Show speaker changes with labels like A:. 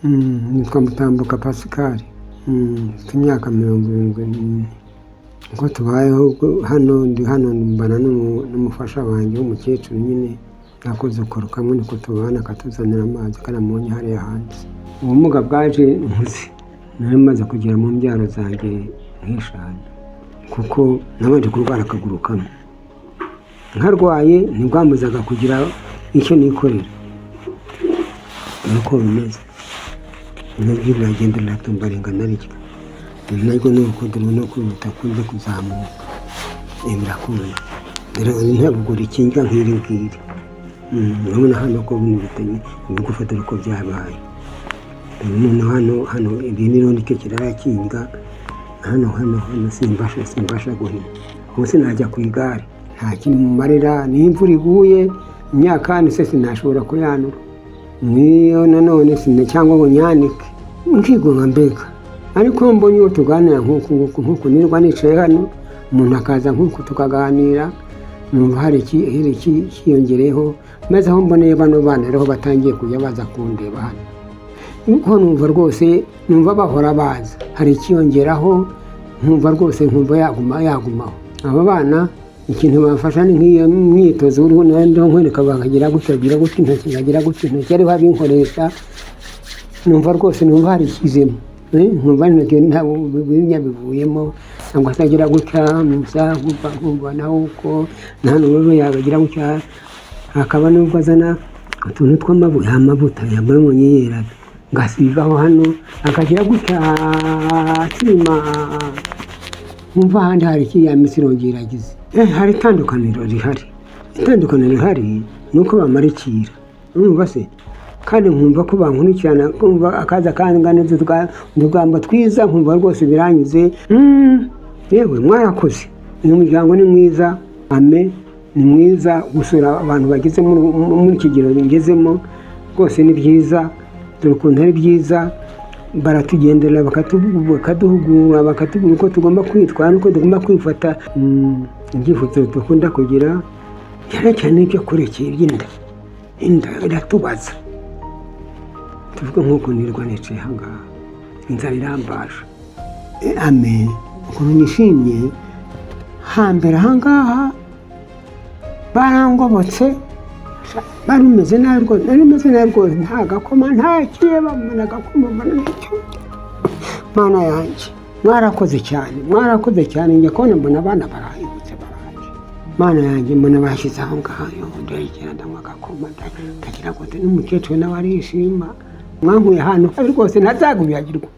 A: Mm, nitwa Mutambuka Pascal Mm, mfite imyaka mirongo irindwi n'ine uko tubayeho ubwo- hano ndi hano mbana n'umu- n'umufasha wanjye w'umukecuru nyine nakuzukuru kamwe niko tubana akatuzanira amazi karamunye hariya hanze ubumuga bwaje nkuze nari maze kugera mu mbyaro zanjye nk'eshanu kuko nabanje kurwara akaguru kamwe nkarwaye ntibwamuzaga kugira icyo nikorera nuko bimeze naryo biragenda biratumba ringana rityo naryo ni ukudumu no kwihuta kunze kuzamuka Eh, birakunda ntabwo rikinga nk'iri ngiri Mm, urabona hano ko bino bitanye biri gufata uko byabaye Eh, noneho hano hano iri ni rero nicyo kirarakinga hano hano hano simbasha simbasha guhina munsi najya ku igare nta kintu mumarira niyo imvura iguye imyaka se sinashobora kuyanura niyo nanone sine cyangwa ngo nyanike nkigunga mbega ariko mbonye uwo tuganira nk'uku nguku nk'uku nirwa nicaye hano umuntu akaza nk'uku tukaganira numva hari iki- hari iki- ikiyongereyeho maze aho mboneye bano bana rero batangiye kujya baza kundeba hano nuko numva rwose numva bahora baza hari ikiyongeraho nkumva rwose nkumva yaguma yagumaho aba bana ikintu bafasha ni nk'iyo myitozo uriho nandimo nkwereka bakagira gutya agira gutya intoki nkagira gutya intoki ariho abinkoresha numva rwose numva hari ikizemo Eh, nkumva intoki ntabwo biriya bivuyemo cyangwa se agira gutya musa nkumva nkumva nawe uko nta n'ubu yabagira gutya hakaba nubwo azana utuntu tw'amavuta amavuta yambara umuntu yera ngasigaho hano akagira gutya akirima nkumva ahandi hari ikiriya minsi irongera agize Eh, hari itandukaniro rihari itandukaniro rihari ni uko bamarikira urumva se kandi nkumva ko bankurikirana kumva akaza kangana utugambo twiza nkumva rwose biranyuze Mm, yewe mwarakoze uyu muryango ni mwiza ame ni mwiza gusura abantu bageze muri muri iki kigero bigezemo rwose ni byiza dore ukuntu ari byiza baratugendera bakatubu- bakaduhugura bakatubwira uko tugomba kwitwara n'uko tugomba kwifata Mm, ibyifuzo dukunda kugira cyane cyane ibyo kurekeye iby'inda inda iratubaza tuvuge nk'uko nirwa nicaye ahangaha inzara irambaje Eh, ame ukuntu nishimye hambere ahangaha barangobotse bari umeze nabi rwose nari umeze nabi rwose nta gakoma nta kireba mbona agakoma mbona n'icyo mana yanjye mwarakoze cyane mwarakoze cyane njya kubona mbona abana barahindutse baraje mana yanjye mbona bashyize aho ngaho yo ndarekera ndanywa agakoma nda- ndagira ngo n'umukecuru nawe arishima mwankuye ahantu habi rwose ntazaguyagirwa